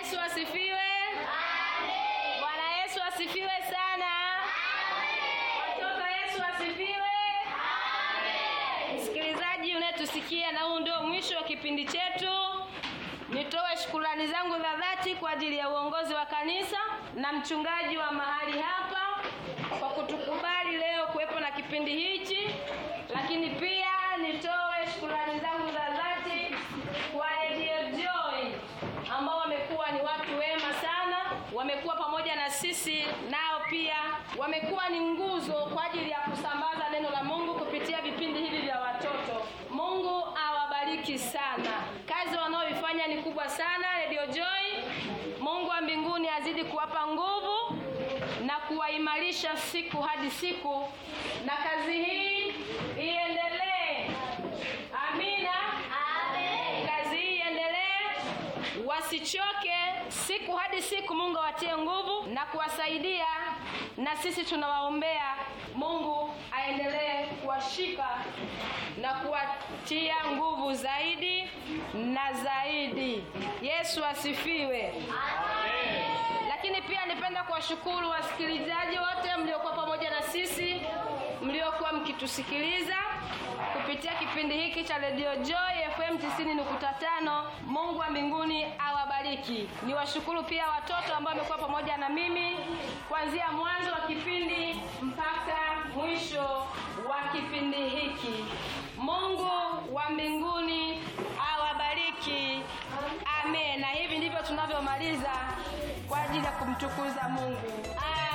Yesu asifiwe. Bwana Yesu asifiwe sana. Watoto Yesu asifiwe. Msikilizaji unayetusikia, na huu ndio mwisho wa kipindi chetu. Nitoe shukrani zangu za dhati kwa ajili ya uongozi wa kanisa na mchungaji wa mahali hapa kwa kutukubali leo kuwepo na kipindi hichi, lakini pia nitoe shukrani zangu za dhati kwa Radio Joy ambao wamekuwa ni watu wema sana, wamekuwa pamoja na sisi, nao pia wamekuwa ni nguzo kwa ajili ya kusambaza neno la Mungu kupitia vipindi hivi vya watoto. Mungu awabariki sana, kazi wanaoifanya ni kubwa sana Radio Joy. Mungu wa mbinguni azidi kuwapa nguvu na kuwaimarisha siku hadi siku, na kazi hii iendelee. Amina. Kazi hii iendelee, wasichoke siku hadi siku. Mungu awatie nguvu na kuwasaidia, na sisi tunawaombea Mungu aendelee kuwashika na kuwatia nguvu zaidi na zaidi. Yesu asifiwe. Lakini pia nipenda kuwashukuru wasikilizaji wote mliokuwa pamoja na sisi, mliokuwa mkitusikiliza kupitia kipindi hiki cha Radio Joy FM 90.5. Mungu wa mbinguni awabariki. Niwashukuru pia watoto ambao wamekuwa pamoja na mimi kuanzia mwanzo wa kipindi mpaka mwisho wa kipindi hiki. Mungu wa mbinguni awabariki. Amen. Na hivi ndivyo tunavyomaliza kwa ajili ya kumtukuza Mungu. Amen.